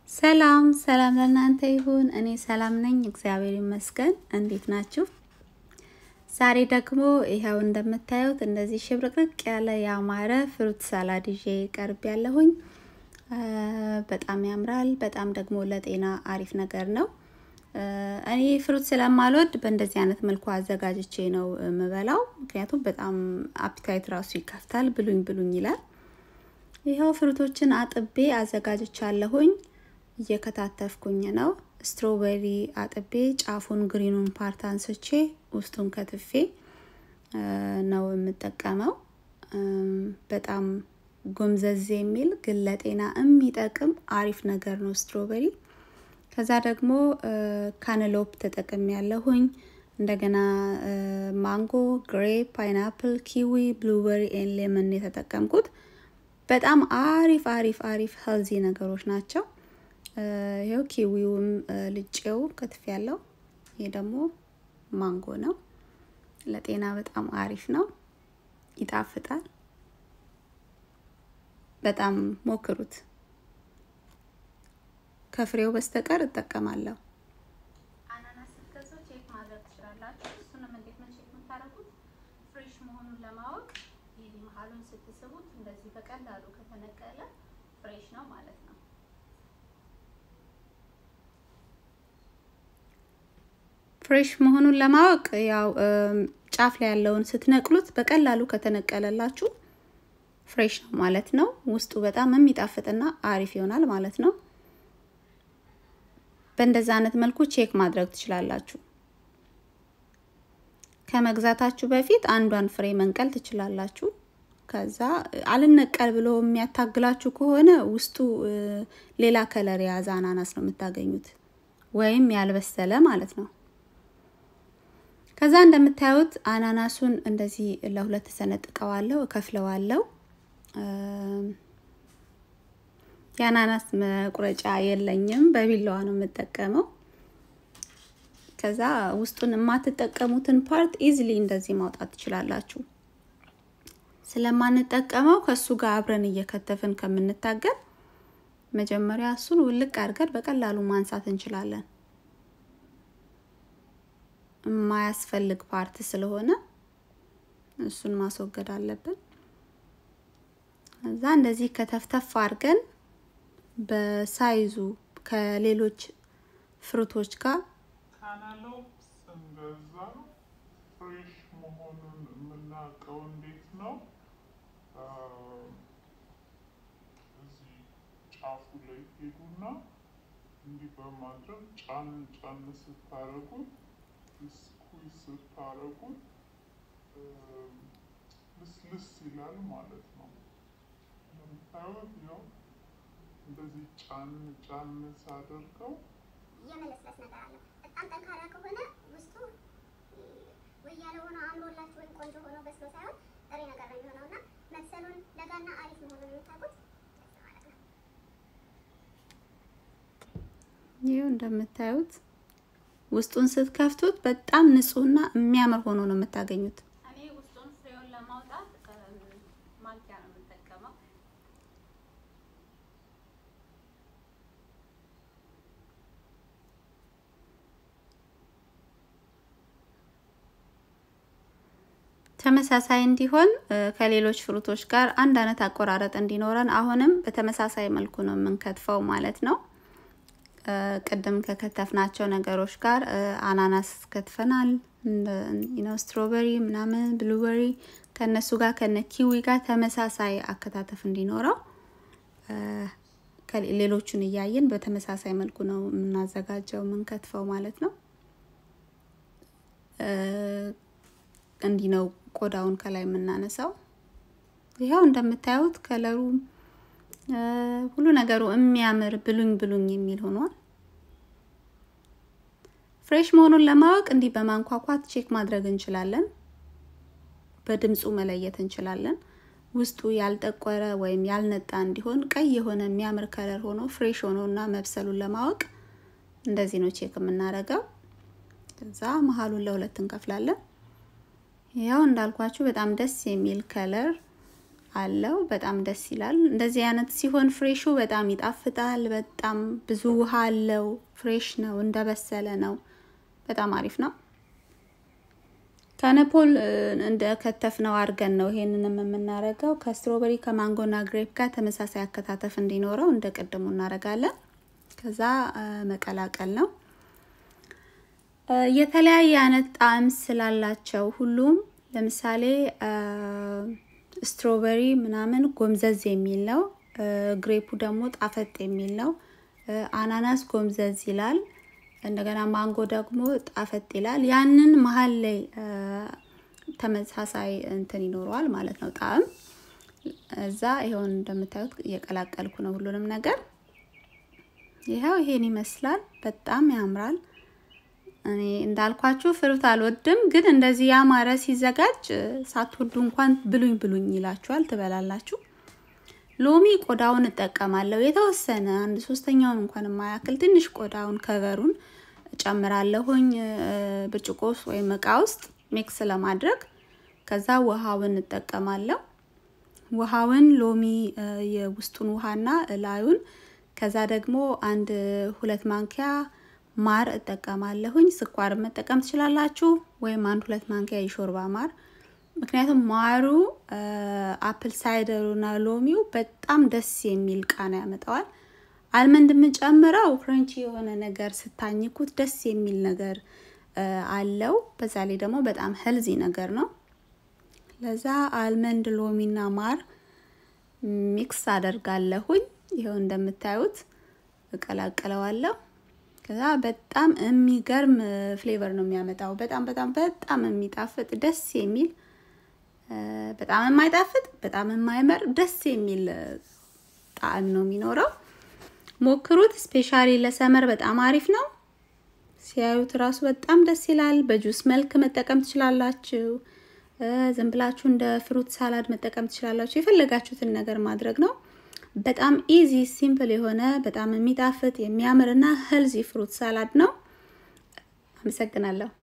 ሰላም ሰላም ለእናንተ ይሁን። እኔ ሰላም ነኝ፣ እግዚአብሔር ይመስገን። እንዴት ናችሁ? ዛሬ ደግሞ ይኸው እንደምታዩት እንደዚህ ሽብርቅርቅ ያለ ያማረ ፍሩት ሳላድ ይዤ ቀርብ ያለሁኝ። በጣም ያምራል። በጣም ደግሞ ለጤና አሪፍ ነገር ነው። እኔ ፍሩት ስለማልወድ በእንደዚህ አይነት መልኩ አዘጋጅቼ ነው የምበላው። ምክንያቱም በጣም አፒታይት ራሱ ይከፍታል። ብሉኝ ብሉኝ ይላል። ይኸው ፍሩቶችን አጥቤ አዘጋጅቻለሁኝ። እየከታተፍኩኝ ነው። ስትሮቤሪ አጥቤ ጫፉን ግሪኑን ፓርት አንስቼ ውስጡን ከትፌ ነው የምጠቀመው። በጣም ጎምዘዝ የሚል ግን ለጤና የሚጠቅም አሪፍ ነገር ነው ስትሮቤሪ። ከዛ ደግሞ ካነሎፕ ተጠቅም ያለሁኝ። እንደገና ማንጎ፣ ግሬፕ፣ ፓይናፕል፣ ኪዊ፣ ብሉበሪ ኤን ሌመን የተጠቀምኩት በጣም አሪፍ አሪፍ አሪፍ ሄልዚ ነገሮች ናቸው። ይኸው ኪዊውም ልጬው ከትፍ ያለው ይሄ ደግሞ ማንጎ ነው። ለጤና በጣም አሪፍ ነው፣ ይጣፍጣል። በጣም ሞክሩት። ከፍሬው በስተቀር እጠቀማለሁ። አናናስ ስትገዙ ቼክ ማድረግ ትችላላችሁ። እሱንም እንዴት ነው ቼክ የምታደርጉት? ፍሬሽ መሆኑን ለማወቅ ይህ መሀሉን ስትስቡት እንደዚህ በቀላሉ ከተነቀለ ፍሬሽ ነው ማለት ነው። ፍሬሽ መሆኑን ለማወቅ ያው ጫፍ ላይ ያለውን ስትነቅሉት በቀላሉ ከተነቀለላችሁ ፍሬሽ ነው ማለት ነው። ውስጡ በጣም የሚጣፍጥና አሪፍ ይሆናል ማለት ነው። በእንደዛ አይነት መልኩ ቼክ ማድረግ ትችላላችሁ። ከመግዛታችሁ በፊት አንዷን ፍሬ መንቀል ትችላላችሁ። ከዛ አልነቀል ብሎ የሚያታግላችሁ ከሆነ ውስጡ ሌላ ከለር የያዘ አናናስ ነው የምታገኙት፣ ወይም ያልበሰለ ማለት ነው። ከዛ እንደምታዩት አናናሱን እንደዚህ ለሁለት ሰነጥቀዋለሁ፣ እከፍለዋለሁ። የአናናስ መቁረጫ የለኝም፣ በቢላዋ ነው የምጠቀመው። ከዛ ውስጡን የማትጠቀሙትን ፓርት ኢዝሊ እንደዚህ ማውጣት ትችላላችሁ። ስለማንጠቀመው ከሱ ጋር አብረን እየከተፍን ከምንታገል መጀመሪያ እሱን ውልቅ አድርገን በቀላሉ ማንሳት እንችላለን። የማያስፈልግ ፓርት ስለሆነ እሱን ማስወገድ አለብን። እዛ እንደዚህ ከተፍተፍ አድርገን በሳይዙ ከሌሎች ፍሩቶች ጋር ካናሎፕ ስንገዛ ፍሬሽ መሆኑን የምናውቀው እንዴት ነው? እዚህ ጫፉ ላይ ሄዱና እንዲህ በማድረግ ጫን ጫን ስታረጉት ስኩዝ ስታረጉት ልስልስ ይላል ማለት ነው። እንደምታዩት ያው እንደዚህ ጫን ጫን ሳደርገው የመለስለስ ነገር አለው። በጣም ጠንካራ ከሆነ ውስጡ ወይ ያለ ሆኖ አምሮላችሁ ወይም ቆንጆ ሆኖ በስሎ ሳይሆን ጥሬ ነገር ነው የሚሆነው እና መብሰሉን ለጋና አሪፍ መሆኑን የምታውቁት ማለት ነው። ይኸው እንደምታዩት ውስጡን ስትከፍቱት በጣም ንጹህና የሚያምር ሆኖ ነው የምታገኙት። እኔ ውስጡን ፍሬውን ለማውጣት ማንኪያ ነው የምጠቀመው። ተመሳሳይ እንዲሆን ከሌሎች ፍሩቶች ጋር አንድ አይነት አቆራረጥ እንዲኖረን አሁንም በተመሳሳይ መልኩ ነው የምንከትፈው ማለት ነው። ቅድም ከከተፍናቸው ነገሮች ጋር አናናስ ከትፈናል፣ ነው ስትሮበሪ ምናምን ብሉበሪ ከነሱ ጋር ከነ ኪዊ ጋር ተመሳሳይ አከታተፍ እንዲኖረው ሌሎቹን እያየን በተመሳሳይ መልኩ ነው የምናዘጋጀው የምንከትፈው ማለት ነው። እንዲህ ነው ቆዳውን ከላይ የምናነሳው። ይኸው እንደምታዩት ከለሩ ሁሉ ነገሩ የሚያምር ብሉኝ ብሉኝ የሚል ሆኗል። ፍሬሽ መሆኑን ለማወቅ እንዲህ በማንኳኳት ቼክ ማድረግ እንችላለን። በድምፁ መለየት እንችላለን። ውስጡ ያልጠቆረ ወይም ያልነጣ እንዲሆን ቀይ የሆነ የሚያምር ከለር ሆኖ ፍሬሽ ሆኖ እና መብሰሉን ለማወቅ እንደዚህ ነው ቼክ የምናደርገው። ከዛ መሀሉን ለሁለት እንከፍላለን። ያው እንዳልኳችሁ በጣም ደስ የሚል ከለር አለው። በጣም ደስ ይላል። እንደዚህ አይነት ሲሆን ፍሬሹ በጣም ይጣፍጣል። በጣም ብዙ ውሃ አለው። ፍሬሽ ነው፣ እንደበሰለ ነው። በጣም አሪፍ ነው። ከነፖል እንደ ከተፍ ነው አድርገን ነው ይሄንንም የምናደርገው። ከስትሮበሪ ከማንጎና ግሬፕ ጋር ተመሳሳይ አከታተፍ እንዲኖረው እንደ ቅድሙ እናደርጋለን። ከዛ መቀላቀል ነው። የተለያየ አይነት ጣዕም ስላላቸው ሁሉም ለምሳሌ ስትሮበሪ ምናምን ጎምዘዝ የሚል ነው። ግሬፑ ደግሞ ጣፈጥ የሚል ነው። አናናስ ጎምዘዝ ይላል። እንደገና ማንጎ ደግሞ ጣፈጥ ይላል። ያንን መሀል ላይ ተመሳሳይ እንትን ይኖረዋል ማለት ነው ጣዕም። እዛ ይኸውን እንደምታዩት እየቀላቀልኩ ነው ሁሉንም ነገር። ይኸው ይሄን ይመስላል። በጣም ያምራል። እኔ እንዳልኳችሁ ፍሩት አልወድም፣ ግን እንደዚህ ያማረ ሲዘጋጅ ሳትወዱ እንኳን ብሉኝ ብሉኝ ይላችኋል፣ ትበላላችሁ። ሎሚ ቆዳውን እጠቀማለሁ የተወሰነ አንድ ሶስተኛውን እንኳን የማያክል ትንሽ ቆዳውን ከቨሩን ጨምራለሁኝ ብርጭቆ ውስጥ ወይም እቃ ውስጥ ሚክስ ለማድረግ ከዛ ውሃውን እጠቀማለሁ። ውሃውን ሎሚ የውስጡን ውሃና ላዩን ከዛ ደግሞ አንድ ሁለት ማንኪያ ማር እጠቀማለሁኝ። ስኳር መጠቀም ትችላላችሁ፣ ወይም አንድ ሁለት ማንኪያ የሾርባ ማር። ምክንያቱም ማሩ አፕል ሳይደሩና ሎሚው በጣም ደስ የሚል ቃና ያመጣዋል። አልመንድ የምንጨምረው ክረንቺ የሆነ ነገር ስታኝኩት ደስ የሚል ነገር አለው። በዛ ላይ ደግሞ በጣም ሄልዚ ነገር ነው። ለዛ አልመንድ ሎሚና ማር ሚክስ አደርጋለሁኝ። ይኸው እንደምታዩት እቀላቅለዋለሁ። ከዛ በጣም የሚገርም ፍሌቨር ነው የሚያመጣው። በጣም በጣም በጣም የሚጣፍጥ ደስ የሚል በጣም የማይጣፍጥ በጣም የማይመር ደስ የሚል ጣዕም ነው የሚኖረው። ሞክሩት። ስፔሻሊ ለሰመር በጣም አሪፍ ነው። ሲያዩት እራሱ በጣም ደስ ይላል። በጁስ መልክ መጠቀም ትችላላችሁ። ዝም ብላችሁ እንደ ፍሩት ሳላድ መጠቀም ትችላላችሁ። የፈለጋችሁትን ነገር ማድረግ ነው። በጣም ኢዚ ሲምፕል የሆነ በጣም የሚጣፍጥ የሚያምር እና ሄልዚ ፍሩት ሳላድ ነው። አመሰግናለሁ።